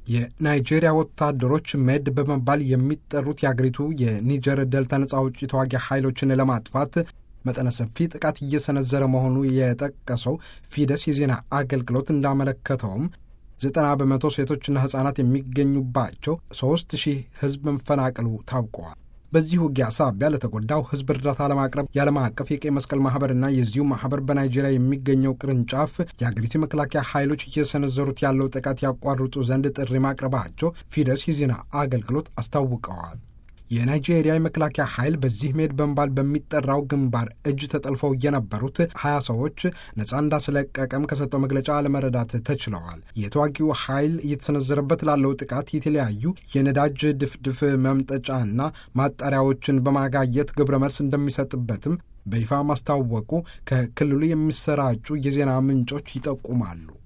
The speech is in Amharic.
የናይጄሪያ ወታደሮች ሜድ በመባል የሚጠሩት የአገሪቱ የኒጀር ደልታ ነጻ አውጪ ተዋጊ ኃይሎችን ለማጥፋት መጠነ ሰፊ ጥቃት እየሰነዘረ መሆኑ የጠቀሰው ፊደስ የዜና አገልግሎት እንዳመለከተውም ዘጠና በመቶ ሴቶችና ሕፃናት የሚገኙባቸው ሦስት ሺህ ሕዝብ መፈናቀሉ ታውቀዋል። በዚህ ውጊያ ሳቢያ ለተጎዳው ሕዝብ እርዳታ ለማቅረብ የዓለም አቀፍ የቀይ መስቀል ማኅበርና የዚሁ ማኅበር በናይጄሪያ የሚገኘው ቅርንጫፍ የአገሪቱ የመከላከያ ኃይሎች እየሰነዘሩት ያለው ጥቃት ያቋርጡ ዘንድ ጥሪ ማቅረባቸው ፊደስ የዜና አገልግሎት አስታውቀዋል። የናይጄሪያ የመከላከያ ኃይል በዚህ ሜድ በመባል በሚጠራው ግንባር እጅ ተጠልፈው የነበሩት ሀያ ሰዎች ነጻ እንዳስለቀቀም ከሰጠው መግለጫ ለመረዳት ተችለዋል። የተዋጊው ኃይል እየተሰነዘረበት ላለው ጥቃት የተለያዩ የነዳጅ ድፍድፍ መምጠጫና ማጣሪያዎችን በማጋየት ግብረ መልስ እንደሚሰጥበትም በይፋ ማስታወቁ ከክልሉ የሚሰራጩ የዜና ምንጮች ይጠቁማሉ።